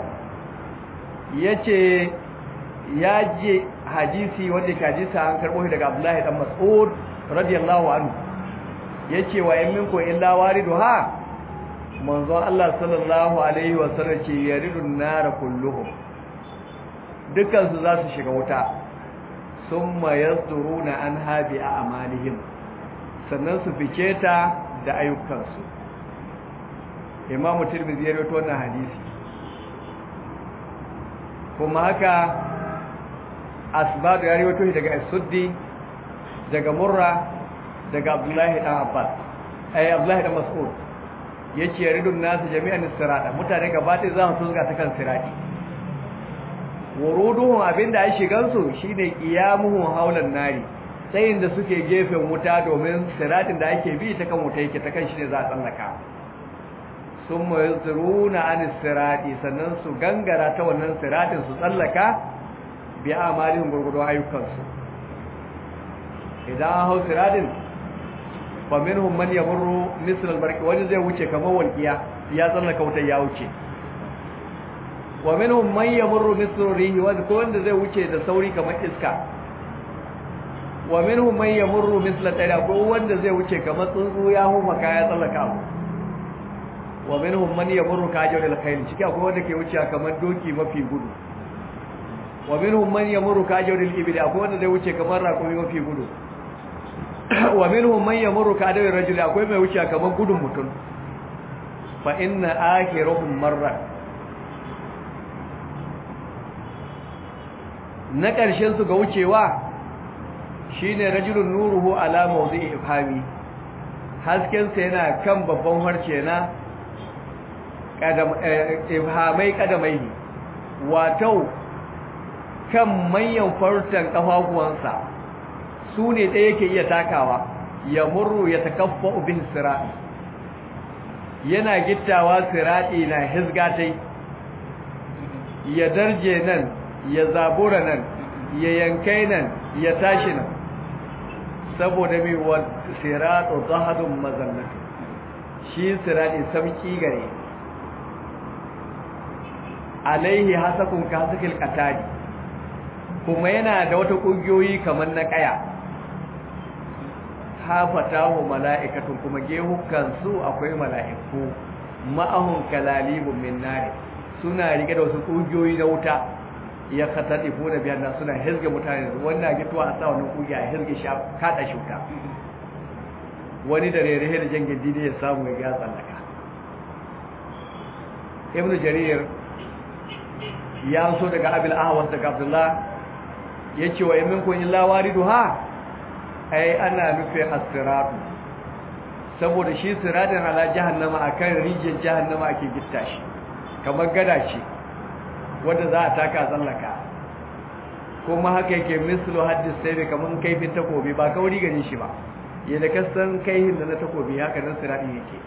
Speaker 1: yace ya je hadisi wanda ke hadisi an karbo shi daga abdullahi dan mas'ud radiyallahu anhu yace wa in minkum illa wariduha manzon Allah sallallahu alaihi wa sallam ce yaridun nar kulluhum dukkan su za su shiga wuta summa yazduruna an habi a amalihim sannan su fice ta da ayyukansu imamu tirmidhi ya rawaito wannan hadisi kuma haka asbab ya rawaito shi daga as-suddi daga murra daga abdullahi dan abbas ai abdullahi dan mas'ud yace yaridun nasu jami'an sirata mutane gaba ɗaya za su zuga ta kan sirati wuruduhum abinda ai shigan su shine qiyamuhum haulan nari tsayin da suke gefen wuta domin siratin da ake bi ta kan wuta yake ta kan shi ne za a tsallaka summa yuzruna an sirati sannan su gangara ta wannan siratin su tsallaka bi amalin gurgurdon ayyukansu idan hau siratin fa minhum man yamurru misl al-barq wani zai wuce kamar walqiya ya tsallaka wuta ya wuce wa minhum man yamurru misl rihi wa ko wanda zai wuce da sauri kamar iska wa minhum man yamurru misl tayra ko wanda zai wuce kamar tsuntsu ya huma kaya tsallaka abu wa minhum man yamurru kajal al-khayl ciki akwai wanda ke wuce kamar doki mafi gudu wa minhum man yamurru kajal al-ibli akwai wanda zai wuce kamar raƙumi mafi gudu wa minhum man yamurru kadawi rajuli akwai mai wuce kamar gudun mutum fa inna akhiruhum marra na ƙarshen su ga wucewa shine rajulun nuruhu ala mawdi'i ifhami hasken sa yana kan babban harce na kadam ifhamai kadamai wato kan manyan fartan kafafuwansa su ne ɗaya yake iya takawa ya murru ya takaffa bin siraɗi yana gittawa siraɗi na hizgatai ya darje nan ya zabura nan ya yankai nan ya tashi nan saboda mai wa siraɗo zahadun mazannatu shi siraɗi samki gare alaihi hasakun ka hasakil katari kuma yana da wata ƙungiyoyi kamar na ƙaya hafatahu mala'ikatun kuma gehukan su akwai mala'iku ma'ahun kalalibun min nari suna rike da wasu ƙungiyoyi na wuta ya katadifu da biyan nan suna hizge mutane wannan gituwa a sa wannan ƙungiya a hizge shi kada shi wuta wani da rere da jangin dini ya samu ya ga tsallaka ibn jarir ya so daga abil ahwas daga abdullah yace wa yamin illa wariduha ai ana nufi as-siratu saboda shi siratin ala jahannama akan rijin jahannama ake gitta shi kamar gada ce wanda za a taka tsallaka kuma haka yake mislu haddis sai kamar kaifin takobi ba kauri gare shi ba yadda ka san kaihin da na takobi haka nan siratin yake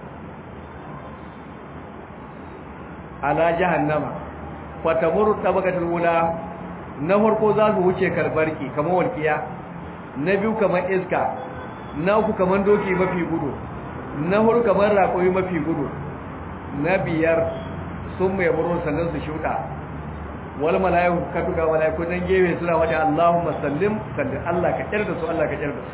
Speaker 1: ala jahannama fatamuru tabaqatul ula na farko za su wuce karbarki kamar walkiya na biyu kamar iska na uku kamar doki mafi gudu na hudu kamar raƙoyi mafi gudu na biyar sun mai buru sannan su shuɗa wal mala'iku ka tuka mala'iku dan gefe suna wata Allahumma sallim sallim Allah ka kyar da su Allah ka kyar da su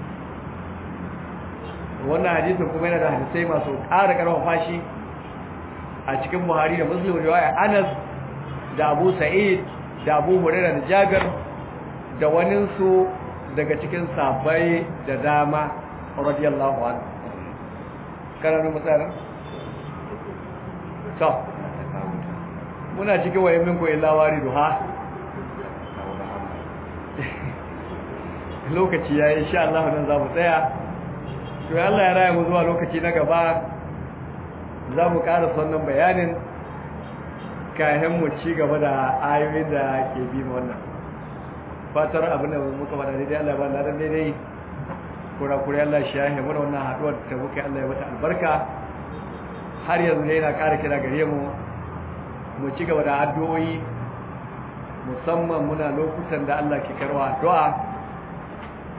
Speaker 1: wannan hadisin kuma yana da hadisai masu ƙara ƙarfafa shi a cikin Buhari da Muslim riwaya Anas da Abu Sa'id da Abu Hurairah da Jabir da waninsu daga cikin sabai da dama radiyallahu anhu karanu mutsarin to muna cikin wayan min ko illa waridu ha lokaci yayi insha Allah nan za mu tsaya to Allah ya raya mu zuwa lokaci na gaba za mu ƙara wannan bayanin kayan mu ci gaba da ayoyin da ke bi wannan fatar abin da muka faɗa daidai Allah ba ladan daidai kura-kura Allah shi ya haimu da wannan haɗuwar da muka Allah ya mata albarka har yanzu ne yana ƙara kira gare mu mu ci gaba da addu'o'i musamman muna lokutan da Allah ke karwa addu'a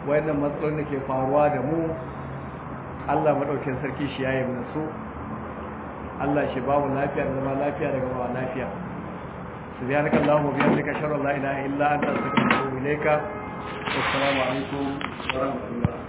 Speaker 1: wayannan matsalolin da ke faruwa da mu Allah madaukakin sarki shi yayi mana su Allah shi ba mu lafiya da zama lafiya daga ba lafiya subhanaka allahumma wa bihamdika ashhadu an la ilaha illa anta astaghfiruka wa atubu ilayka wassalamu alaikum wa rahmatullah